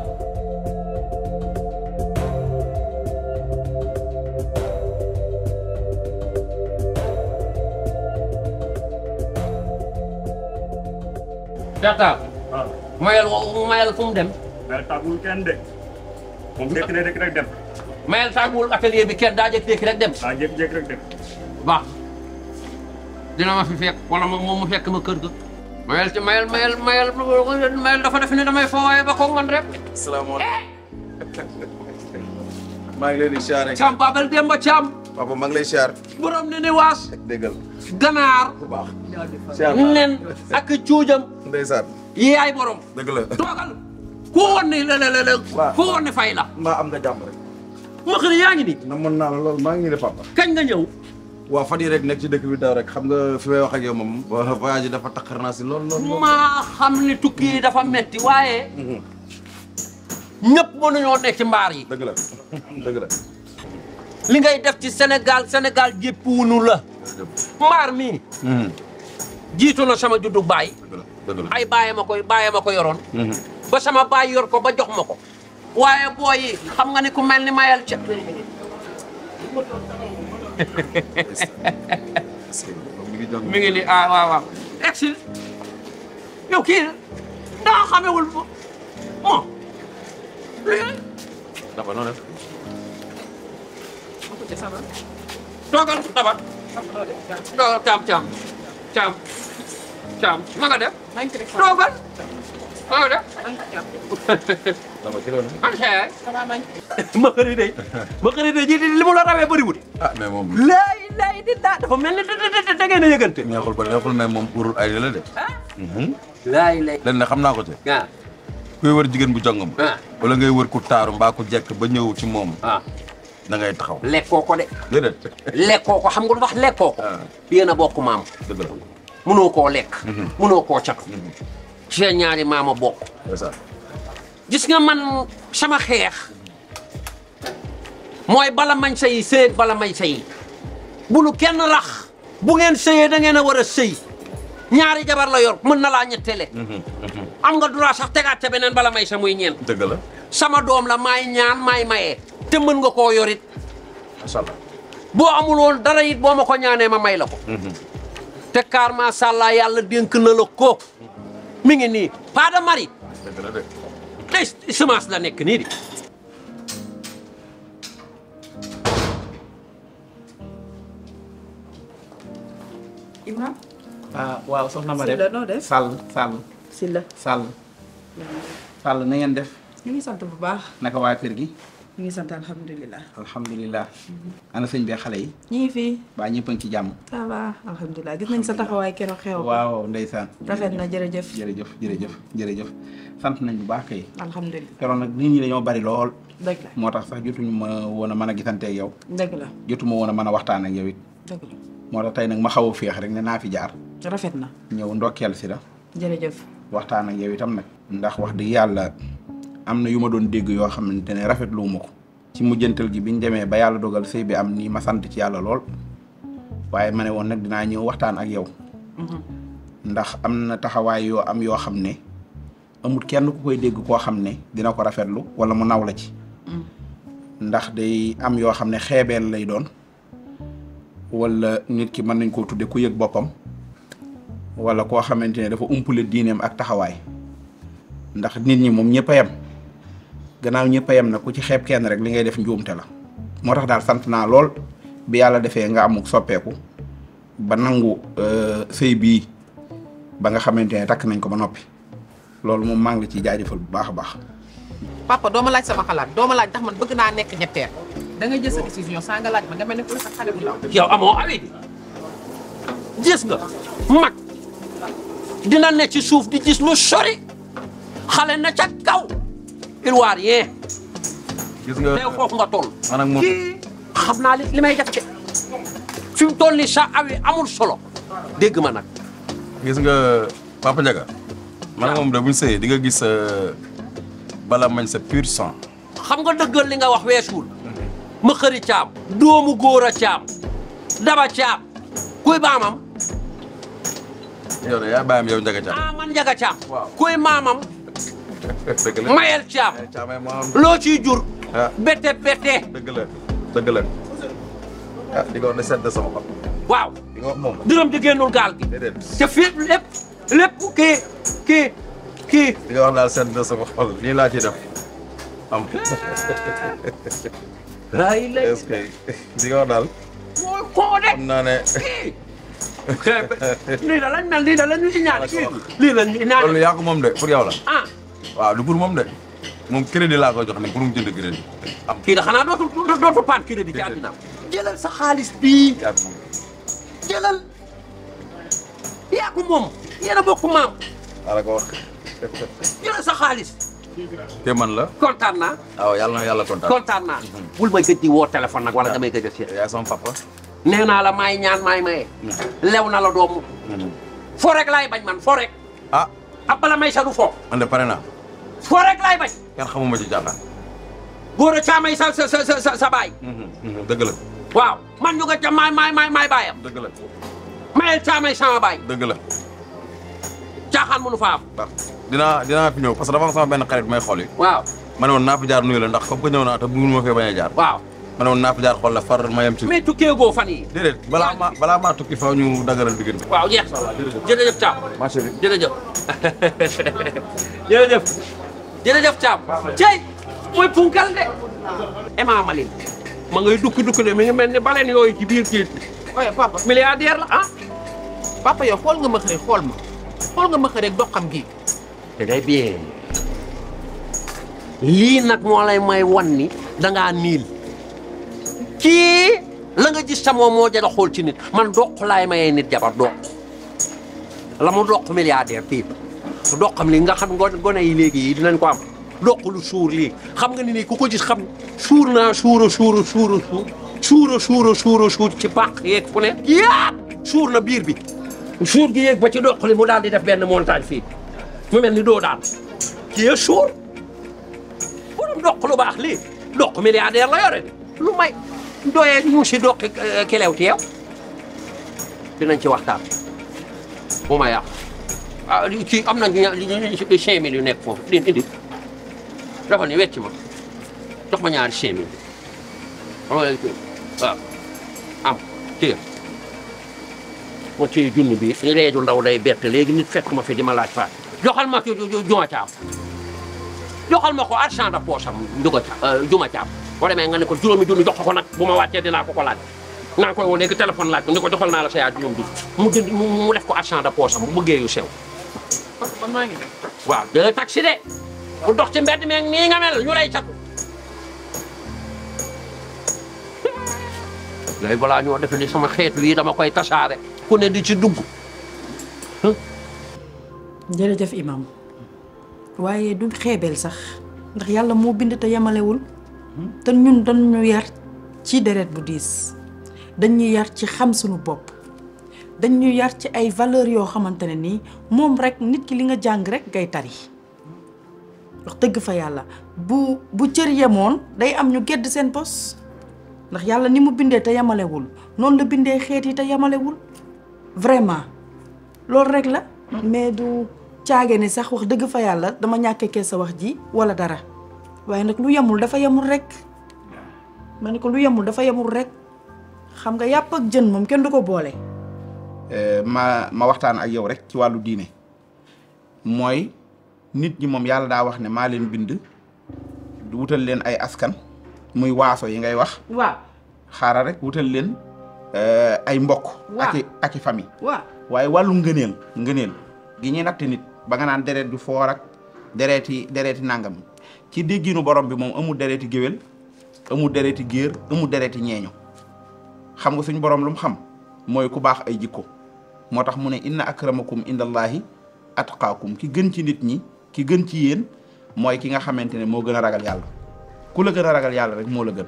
Dakar. mayel mayel fu mu dem. mayel tàggul kenn de. moom jékki na rek rek dem. mayel tàgguwul atelier bi kenn daa jékki-jékki rek dem. ah jékki-jékki rek dem. baax dina ma fi fekk wala moom mu fekk ma kër ga. mayel ci mayel mayel mayel mayel dafa def ne damay foowaay ba ko man rek. salaamaaleykum. maa ngi leen di siyaare. Thiam Babel Demba Thiam. papa maa ngi lay siyaar. borom ne ne waas. déggal. ganaar. bu baax. nen ak cuujam. ndeysaan. yaay borom. dëgg la. toogal. ku woon ne la la la ku woon ne fay la. mbaa am nga jàmm rek. ma xam ne yaa ngi nii. na mën naa la loolu maa ngi nii de papa. kañ nga ñëw. waaw fan yii rek nekk ci dëkk bi daw rek xam nga fi may wax ak yow moom. voyage yi dafa takkar naa si lool lool lool. maa xam ne tukki yi dafa metti waaye. ñëpp mënuñoo nekk ci mbaar yi. dëgg la dëgg la. li ngay def ci Sénégal Sénégal jéppiwunu la. mbaar mii. jiitu na sama juddu baay. dëgg la ay bàyyi ma koy bàyyi ma ko yoroon. ba sama baay yor ko ba jox ma ko. waaye booy yi xam nga ni ku mel ni mayal ca. mi ngi ni ah waaw waaw. exil yow kii daa xamewul mo dafa noonu def. toogal tabat toogal caam caam caam caam ma nga def toogal ma nga def dama ci loolu. an xeey ma xëri day ma xëri day ji li mu la rawee bëriwul ah mais moom. lay lay di daa dafa mel ni da ngeen a yëgante neexul ba neexul mais moom urul ay la de. laay lay len ne xam naa ko te. waaw kuy wër jigéen bu jongam. wala ngay wër ku taaru mbaa ku jekk ba ñëw ci moom. da ngay taxaw. lekkoo ko de déedéet. lekkoo ko xam nga lu wax lekkoo ko yéen a bokk maam dëgg la. mënoo koo lekk mënoo koo catu seen ñaari maama bokk gis nga man sama xeex mooy bala mañ sëy sëy bala may sëy bu nu kenn rax bu ngeen sëyee da ngeen a war a sëy ñaari jabar la yor mën na laa ñettele am nga droit sax tegaat ca beneen bala may sa muy ñeent dëgg la. sama doom la maay ñaan maay mayee te mën nga koo yorit macha allah. boo amul woon dara it boo ma ko ñaanee ma may la ko te kaar macha allah yàlla dénk na la ko mi ngi nii pas de mari dëgg la de. tey semence la nekk nii di Imam ah waaw soxna ma Sylla def noo def? Sall Sall Sylla Sall Sall na ngeen def ñu ngi sant bu baax naka waa kër gi ñu ngi sant alhamdulilah alhamdulilah ana sëñ bi xale yi ñu ngi fii baa ñëpp a ngi ci jàmm ça va alhamdulilah gis nañ sa taxawaay keroog xew waaw ndeysaan rafet na jërëjëf jërëjëf jërëjëf jërëjëf sant nañ bu baax kay alhamdulilah keroog nag nit ñi dañoo bari lool dëgg la moo tax sax jotuñu ma woon a mën a gisanteeg yow dëgg la jotuma woon a mën a waxtaan ak yow it dëgg la moo tax tey nag ma xaw a féex rek ne naa fi jaar rafet na ñëw ndokkeel si la jërëjëf waxtaan ak yow itam nag ndax wax dëgg yàlla am na yu ma doon dégg yoo xamante ne rafetlu ma ko ci mujjantal gi biñ demee ba yàlla dogal sëy bi am nii ma sant ci yàlla lool waaye ma ne woon nag dinaa ñëw waxtaan ak yow ndax am na taxawaay yoo am yoo xam ne amul kenn ku koy dégg koo xam ne dina ko rafetlu wala mu naw la ci ndax day am yoo xam ne xeebeel lay doon wala nit ki mën nañ koo tudde ku yëg boppam wala koo xamante ne dafa umpule diineem ak taxawaay ndax nit ñi moom ñëpp a yem gannaaw ñëpp a yem na ku ci xeeb kenn rek li ngay def njuumte la moo tax daal sant naa lool bi yàlla defee nga amuk soppeeku ba nangu sëy bii ba nga xamante ne takk nañ ko ba noppi loolu moom maa ngi la ciy jaajëfal bu baax a baax. papa doo ma laaj sama xalaat doo ma laaj ndax man bëgg naa nekk ñetteel da nga jël sa décision saa nga laaj ma nga mel ne ku sa xale bu ndaw yow amoo awi gis nga mag dina ne ci suuf di gis lu sori xale na ca kaw il waa rien gis nga teew foofu nga toll man ak moom kii xam naa li li may def ci fi mu toll ni sa awi amul solo dégg ma nag gis nga Papa Ndiaga man ak moom de buñ sëyee di nga gis bala mañ sa pur sang xam nga dëggal li nga wax weesuul ma xëri caam doomu góor a caam daba caam kuy baamam yow de yaa bàyyam yow Ndiaga Thiam ah man njaga caam kuy maamam dëgg la mayel caam caamay moo am loo ciy jur ah bette bette dëgg la dëgg la ah di nga wax ne sedd sama xol waaw di nga wax moom dërëm di génnul gaal gi déedéet te fii lépp lépp kii kii kii di nga wax daal sedd sama xol nii laa ci def am ay lay est-ce que di nga wax daal mooy koo de xam naa ne lii da lañ mel lii da lañ ñu ñaan kii lii lañ ñu ñaan loolu yaa ko moom de pour yow la ah waaw du pour moom de moom crédit laa koy jox ne pour mu jënd crédit am kii da xanaa dootu dootu paan crédit ci àddina jëlal sa xaalis bii jëlal yaa ko moom yéen a bokk maam ala ko wax jëlal sa xaalis te man la kontaan naa waaw yàlla na yàlla kontaan kontaan naa bul may gëj di woo téléphone nag wala damay gëj a seet yaay sama papa nee naa la maay ñaan maay maye lew na la doomu fo rek laay bañ man fo rek ah ab bala may sa du fo man de pare naa fo rek laay bañ kenn xamuma ci jàkkaar góor a caamay sa sa sa sa sa baay dëgg la waaw man ñu nga ca maay maay maay maay baayam dëgg la mayel caamay sama baay dëgg la caaxaan mënu fa am dinaa dinaa fi ñëw parce que dafa am sama benn xarit may xool yi waaw ma ne woon naa fi jaar nuyu la ndax comme que ñëw naa te bëggul ma fee bañ a jaar waaw ma ne woon naa fi jaar xool la far ma yem ci mais tukkee goo fan yi déedéet balaa ma balaa maa tukki faw ñu dagaral diggante waaw jeex jërëjëf Thiam marché bi jërëjëf jërëjëf jërëjëf Thiam cey mooy punkal de Emma Maline ma ngay dukki dukki de mi ngi mel ni baleen yooyu ci biir kii oye papa milliardaire la ah papa yow xool nga ma xëy xool ma xool nga ma xëy rek doxam gi très bien lii nag moo lay may wan ni dangaa niil kii la nga gis sa moom moo jëla xool ci nit man doq laay mayee nit jabar doq la mu doq milliardaire fii doqam li nga xam ngo- gone yi léegi yi dinañ ko am doq lu suur lii xam nga ni nii ku ko gis xam suur naa suura suura suura suur suura suura suura suur ci bàq yeeg fu ne yaap suur na biir bi suur gi yéeg ba ci doq li mu daal di def benn montagne fii mu mel ni doo daan kii suur borom doq lu baax lii doq milliardaire la yore lu may doyee ñu si doqi kelew teew dinañ ci waxtaan bu ma yàq ah kii am na ña cinq mille yu nekk foofu di indi dafa ni wecc ma jox ma ñaari cinq mille waaw am téye ma téye junni bi reeju ndaw day bett léegi nit fekk ma fi di ma laaj faat joxal ma ko juma caam joxal ma ko argent de poche am njuga ca juma caam boo demee nga ne ko juróomi junni jox ko nag bu ma wàccee dinaa ko ko laaj naa koy woo léegi téléphone laaj ko ni ko joxal naa la sa yaay juróom bi mu jënd mu def ko argent de poche am bu bëggee yu sew man maa ngi dem waaw de taxi de bu dox ci mbedd meeg nii nga mel ñu lay catu léegi balaa ñoo defe ni sama xeetu yi dama koy tasaare ku ne di ci dugg jërëjëf imam waaye du xeebeel sax ndax yàlla moo bind te yemalewul te ñun dañu yar ci deret bu diis dañu yar ci xam suñu bopp dañu yar ci ay valeurs yoo xamante ne nii moom rek nit ki li nga jàng rek ngay tari wax dëgg fa yàlla bu bu cër yemoon day am ñu gedd seen pos ndax yàlla ni mu bindee te yemalewul noonu la bindee xeet yi te yemalewul vraiment loolu rek la mais du caage ni sax wax dëgg fa yàlla dama ñàkkee kee sa wax ji wala dara waaye nag lu yemul dafa yemul rek ma ne ko lu yemul dafa yemul rek xam nga yàpp ak jën moom kenn du ko boole. ma ma waxtaan ak yow rek ci wàllu diine mooy nit ñi moom yàlla daa wax ne maa leen bind wutal leen ay askan muy waaso yi ngay wax. waaw xaaral rek wutal leen ay mbokk. waaw ak i ak i famille. waaw waaye wàllu ngëneel ngëneel gi ñuy natt nit ba nga naan deret du foor ak dereeti dereeti nangam ci dégginu borom bi moom amul dereeti géwél amul dereeti géer amul dereeti ñeeño xam nga suñ borom lu mu xam mooy ku baax ay jikko moo tax mu ne inna akramakum indallahi atqaakum ki gën ci nit ñi ki gën ci yéen mooy ki nga xamante ne moo gën a ragal yàlla ku la gën a ragal yàlla rek moo la gën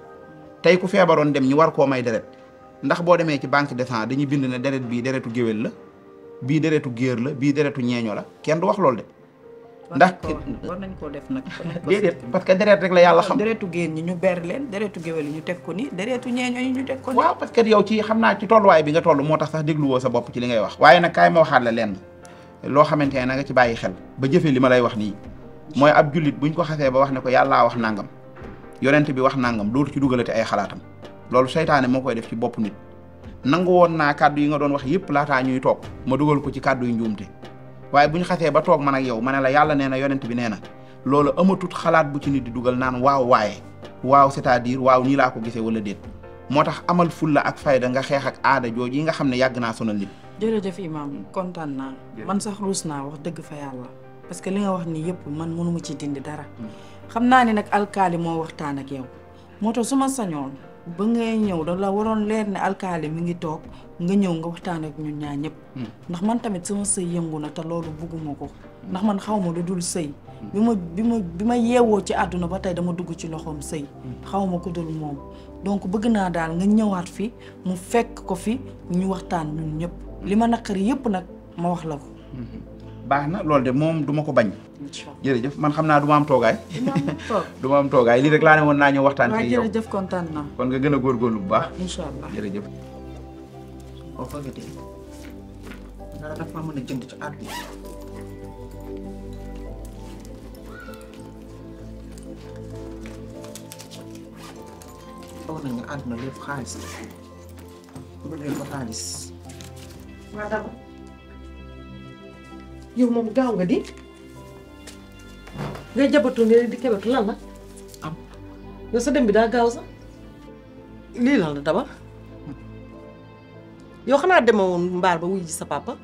tey ku feebaroon dem ñu war koo may deret ndax boo demee ci banque de sang dañuy bind ne deret bii deretu géwél la bii deretu géer la bii deretu ñeeño la kenn du wax loolu de ndax war nañ koo def nag. déedéet parce que deret rek la yàlla xam deretu génn ñi ñu ber leen deretu géwél yi ñu teg ko ni deretu ñeeño yi ñu teg ko ni waaw parce que yow ci xam naa ci tolluwaay bi nga toll moo tax sax dégluwoo sa bopp ci li ngay wax waaye nag kaay ma waxaat la lenn loo xamante ne na nga ci bàyyi xel ba jëfee li ma lay wax nii mooy ab jullit buñ ko xasee ba wax ne ko yàllaa wax nangam yonent bi wax nangam dootu ci dugalati ay xalaatam loolu seytaane moo koy def ci bopp nit nangu woon naa kàddu yi nga doon wax yëpp laataa ñuy toog ma dugal ko ci kàddu yu njuumte waaye bu ñu xasee ba toog man ak yow ma ne la yàlla nee na yonent bi nee na loolu amatut xalaat bu ci nit di dugal naan waaw waaye waaw c'est-à-dire waaw nii laa ko gisee wala déet moo tax amal fulla ak fayda nga xeex ak aada jooju yi nga xam ne yàgg naa sonal nit. jërëjëf imam kontaan naa man sax ruus naa wax dëgg fa yàlla parce que li nga wax nii yëpp man mënuma ci dindi dara xam naa ni nag alkaali moo waxtaan ak yow moo tax su ma sañoon ba ngay ñëw da la waroon leer ne alkaali mi ngi toog nga ñëw nga waxtaan ak ñun ñaa ñëpp ndax man tamit sama sëy yëngu na te loolu bugguma ko ndax man xaw ma lu dul sëy bi ma bi ma bi ma yeewoo ci àdduna ba tey dama dugg ci loxoom sëy xaw ma ko dul moom donc bëgg naa daal nga ñëwaat fi mu fekk ko fi ñu waxtaan ñun ñëpp li ma naqari yëpp nag ma wax la ko baax na loolu de moom du ma ko bañ. jërëjëf man xam naa du ma am toogaay. du ma am toogaay lii rek laa ne woon naa ñëw waxtaan waaw ci yow jërëjëf kontaan naa kon nga gën a góorgóorlu bu baax. incha allah jërëjëf. oo fa nga dee dara dafa mën a jënd ci àdduna foog nañ ne àdduna lépp xaalis la bëggee ko xaalis waa dama yow moom gaaw nga di ngay jabatu ne di kebatu lan la am yow sa dem bi daa gaaw sax lii lan la dama yow xanaa demewoon mbaar ba wuy ji sa papa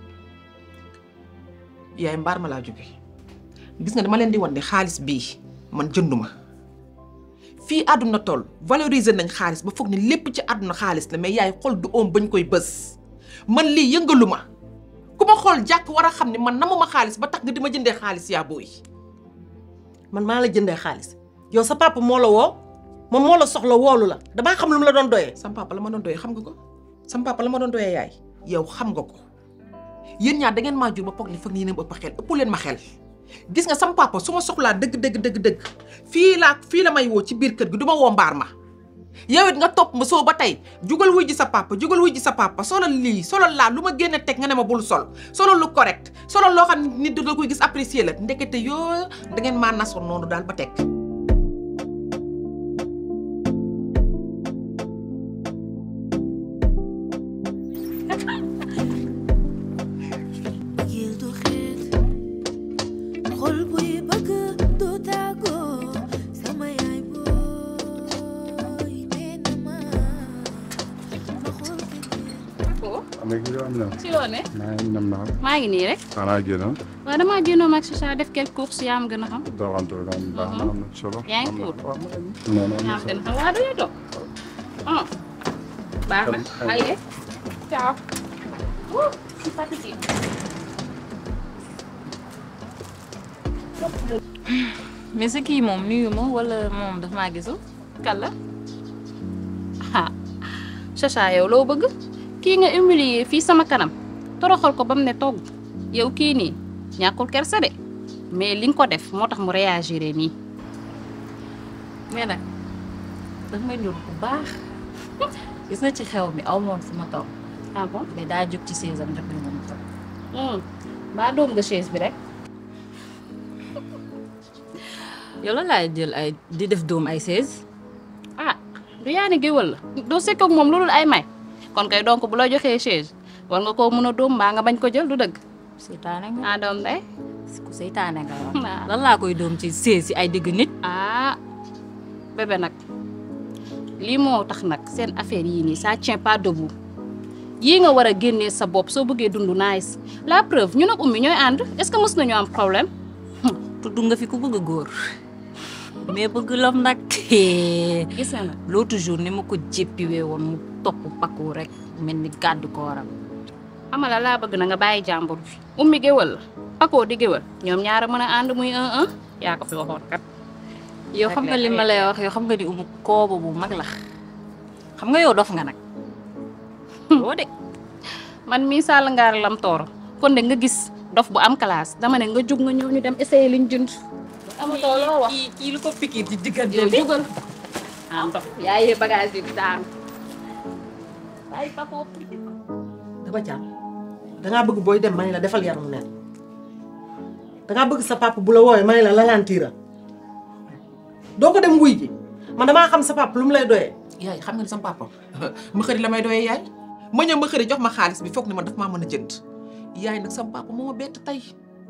yaay mbaar ma laa jóge gis nga dama leen di wan ne xaalis bii man jënduma fii àdduna toll valoriser nañ xaalis ba foog ne lépp ci àdduna xaalis la mais yaay xol du oom bañ koy bës man lii yëngalu ma ku ma xool jàkk war a xam ne man namuma xaalis ba tax nga di ma jëndee xaalis yaa booy man maa la jëndee xaalis yow sa papa moo la woo moom moo la soxla woolu la damaa xam lu mu la doon doyee sam papa la ma doon doyee xam nga ko sam papa la ma doon doyee yaay yow xam nga ko yéen ñaar da ngeen maa jur ba foog ne foog ne yéen a ëpp xel ëpp leen ma xel gis nga sam papa su ma soxlaa dëgg dëgg dëgg dëgg fii laa fii la may woo ci biir kër gi du ma woo mbaar ma yow it nga topp ma soo ba tey jugal wuy ji sa papa jugal wuy ji sa papa solal lii solal laa lu ma génne teg nga ne ma bul sol solal lu correct solal loo xam ne nit da koy gis apprécier la ndekete yoo da ngeen maa nasoon noonu daal ba teg bëggeel du xeet xol buy bëgg du tàggoo sama yaay booy nee na ma ma xool am na kii am na. si loo ne. maa ngi nam naa. maa ngi nii rek. xanaa génn. waaw damaa génnoon ak Chacha def quelques courses yaa ma gën a xam. doxantu daal baax na am na solo. yaa ngi cool. non non yaa ma gën a xam waaw dañuy toog. ah baax na. allez ciao. Ouh, je suis fatiguée. mais sa kii moom nuyu ma wala moom daf maa gisul kan la ah Chacha yow loo bëgg kii nga humilier fii sama kanam toroxal ko ba mu ne togg yow kii nii ñàkkul kersa de mais li nga ko def moo tax mu réagir nii mais nag daf may ndur bu baax gis nga ci xew mi aw moon fu ma toog ah bon mais daa jóg ci chaise am jox ñu ma toog mbaa doom nga chaise bi rek yow la laay jël ay di def doom ay chaise ah du yaa ne géwël la doo sekk ak moom loolu ay may kon kay donc bu la joxee chaise war nga koo mën a doom mbaa nga bañ ko jël du dëgg seytaane nga ah doom day ku seytaane nga wax lan laa koy doom ci chaise si ay digg nit ah bébé nag lii moo tax nag seen affaire yii nii ça tient pas debout yii nga war a génnee sa bopp soo bëggee dund nice la preuve ñu nag ummi ñooy ànd est-ce que mës nañu am problème tudd nga fi ku bëgg góor mais bëgg lam nag gis nga nag l'autre jour ni ma ko jéppiwee woon mu topp pakku rek mel ni gàddu ko waram amala laa bëgg na nga bàyyi jàmbur bi ummi géwël la pakoo di géwël ñoom ñaara mën a ànd muy un un yaa ko fi waxoon kat yow xam nga li ma lay wax yow xam nga di umu kooba bu mag la xam nga yow dof nga nag doo de man mii sàll ngaar lam tooro kon de nga gis dof bu am classe dama ne nga jóg nga ñëw ñu dem essayer liñ jënd amatoo loo wax kii lu ko piqué ci diggante yow bi jógal ah dof yaa yee bagage yi daan bàyyi pakoo daba jàmm dangaa bëgg booy dem ma ne la defal yaramu neen dangaa bëgg sa papa bu la woowee ma ne la lalantiira doo ko dem wuy ji man damaa xam sa papa lu mu lay doyee yaay xam nga ni sama papa ma xëri la may doyee yaay ma ñëw ma xëri jox ma xaalis bi foog ni man daf maa mën a jënd yaay nag sama papa moo ma bett tey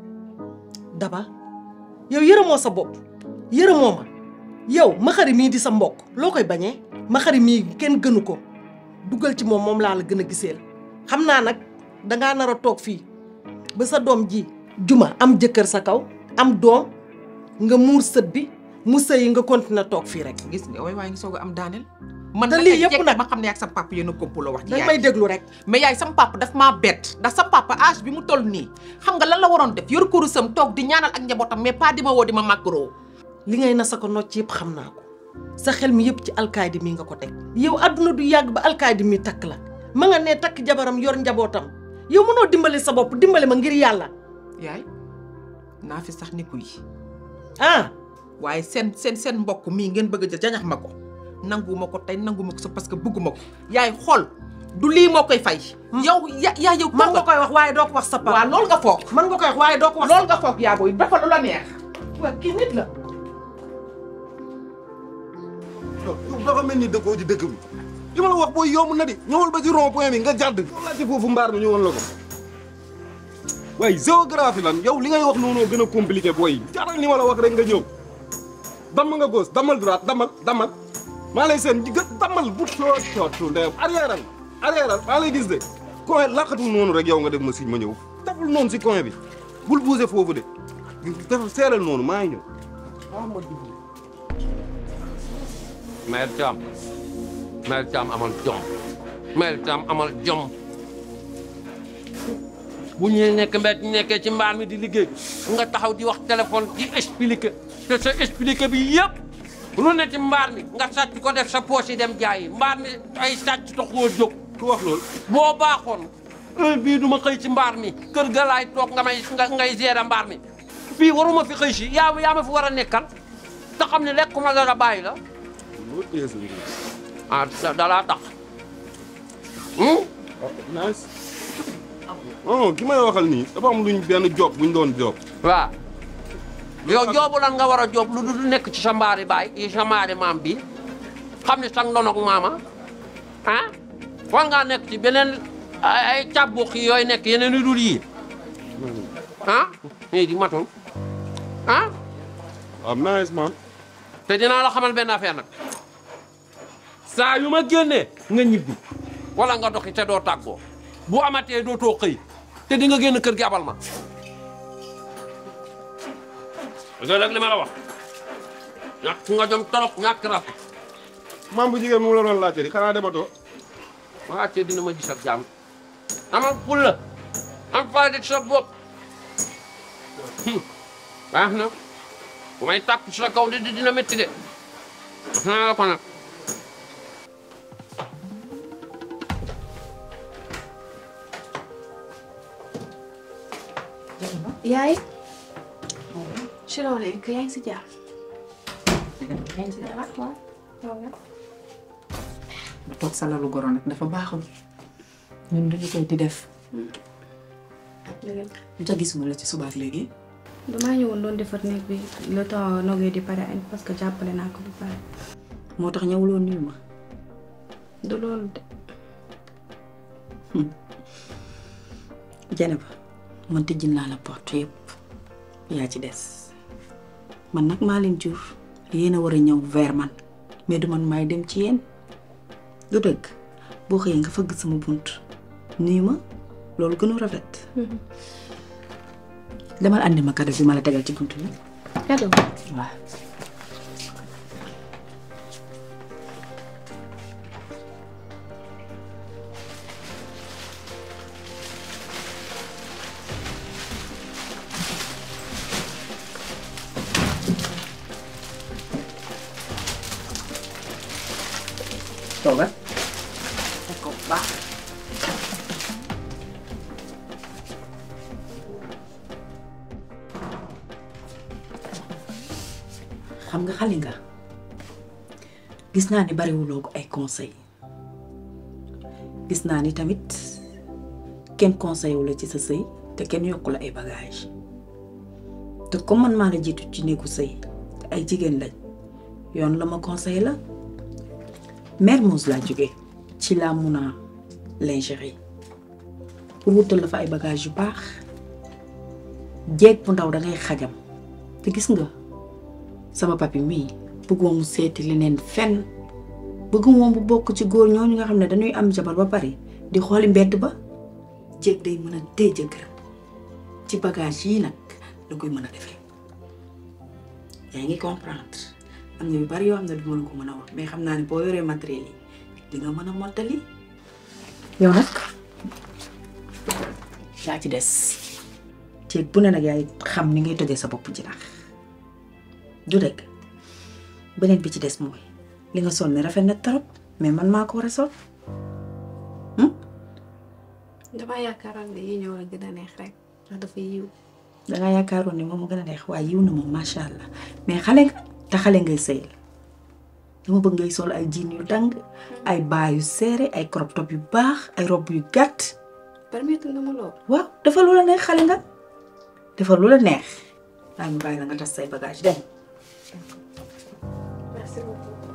daba yow yërëmoo sa bopp yërëmoo ma yow ma xari mii di sa mbokk loo koy bañee ma xari mii kenn gënu ko dugal ci moom moom laa la gën a giseel xam naa nag dangaa nar a toog fii ba sa doom ji juma am jëkkër sa kaw am doom nga muur sët bi mu sëyi nga continuer toog fii rek gis nga way waaye ngi soog a am daaneel man te lii yëpp nag ma xam ne ak sama papa yéen a complot wax ci danga yaay may déglu rek mais yaay sama papa daf maa bett ndax sama papa âge bi mu toll nii xam nga lan la waroon def yor kurusam toog di ñaanal ak njabootam mais pas di ma woo di ma màggaroo li ngay na sa ko nocc yëpp xam naa ko sa xel mi yëpp ci alkaaydi mi nga ko teg yow adduna du yàgg ba alkaaydi mi takk la ma nga ne takk jabaram yor njabootam yow mënoo dimbali sa bopp dimbali ma ngir yàlla yaay naa fi sax niku yi ah waaye seen seen seen mbokk mii ngeen bëgg a jël jañax ma ko nanguma ko tey nanguma ko sa parce que bëgguma ko yaay xool du lii moo koy fay yow ya yaa yow man nga koy wax waaye doo ko wax sa papa waaw loolu nga foog man nga koy wax waaye doo ko wax loolu nga foog yaa booy dafa lu la neex waa kii nit la dafa mel ni dëkkoo ci dëkk bi li ma la wax booy yomb na di ñëwal ba ci rond point bi nga jàdd laajte foofu mbaar mi ñu woon la ko waaye géographie lan yow li ngay wax noonu gën a compliqué booy jaral ni ma la wax rek nga ñëw damm nga gauche damal droite damal damal maa lay seen gë damal bu coot cootu ndeyam arrière al arrière al maa lay gis de coin laqatul noonu rek yow nga def ma si ma ñëw deful noonu si coin bi bul bouger foofu de def seeral noonu maa ngi ñëw Mère Thiam Mère Thiam amal jom Mère Thiam amal jom bu ñu nekk mbet nekkee ci mbaar mi di liggéey nga taxaw di wax téléphone di expliquer te sa expliquer bi yëpp lu ne ci mbaar mi nga sàcc ko def sa poche yi dem jaayi mbaar mi ay sàcc taxoo jóg ku wax loolu boo baaxoon heure bii du ma xëy ci mbaar mi kër ga laay toog nga may nga ngay gérer mbaar mi fii waruma fi xëy si yaa yaa ma fi war a nekkal te xam ne lekkuma dara bàyyi la ah dalaa tax nice non ki may waxal nii dafa am luñ benn job buñ doon job waaw yow joobu lan nga war a joob lu du nekk ci sa mbaari baay yi sa mbaari maam bi xam ne sang ndonog maama ah war ngaa nekk ci beneen ay ay càbbuq yi yooyu nekk yeneen yu dul yii ah nii di matul ah am nice man te dinaa la xamal benn affaire nag saa yu ma génnee nga ñibbi wala nga doxi te doo tàggoo bu amatee dootoo xëy te di nga génn kër gi abal ma parce que nag li ma la wax ñàkk nga jom torop ñàkk raf maam bu jigéen mu la doon laajte di xanaa dematoo ma wàccee dina ma gis ak jàmm amal fulla am fayda ci sa bopp baax na bu may tàpp ci sa kaw di dina métti de wax naa la ko nag yaay ci loolu léegi yaa ngi si jàmm. yaa ngi si jàmm waaw waaw. toog sa lalu goro nag dafa baaxul ñun dañu koy di def lu tax gisuma la ci subaak léegi damaa ñëwoon doon defar néeg bi le temps nogee di pare añ parce que jàppale naa ko bu pare. moo tax ñëwuloo nuyu ma du loolu de. Jeneba man tëjjin naa la porte yëpp yaa ci des man nag maa leen jur yéen a war a ñëw vers man mais du man maay dem ci yéen du dëgg boo xëyee nga fëgg sama bunt nuyu ma loolu gënu rafet demal andi ma cadeau bi ma la tegal ci bunt bi cadeau waaw toogal fekk ko bu baax xam nga xale nga gis naa ni bariwuloo ko ay conseil gis naa ni tamit kenn conseil wu la ci sa sëy te kenn yokku la ay bagage te comme man maa la jiitu ci néegu sëy te ay jigéen lañ yoon la ma conseil la Mermoz laa jóge ci la mun a lingerie pour wutal la fa ay bagage yu baax jeeg bu ndaw dangay xajam te gis nga sama papi mii bëggoo mu seeti leneen fenn bëgg moom bu bokk ci góor ñooñu nga xam ne dañuy am jabar ba pare di xooli mbedd ba jéeg day mën a téye jëkkëram ci bagage yii nag da koy mën a defee yaa ngi comprendre am na yu bari yoo xam ne du mën ko mën a wax mais xam naa ne boo yoree matériel yi di nga mën a mottali yow nag yaa ci des jéeg bu ne nag yaay xam ni ngay tojee sa bopp jinax du dëgg beneen bi ci des mooy li nga sol ne rafet na trop mais man maa ko war a sol damaa yaakaaroon ne yi ñëw la gën a neex rek ndax dafa yiw. dangaa yaakaaroon ne moom mu gën a neex waaye yiw na moom macha allah mais xale nga te xale ngay sëyal dama bëgg ngay sol ay jean yu dang ay baa yu serré ay crop top yu baax ay robe yu gàtt permettre nga ma lool. waaw dafa lu la neex xale nga dafa lu la neex daa ñu bàyyi la nga tas say bagage dem merci beaucoup.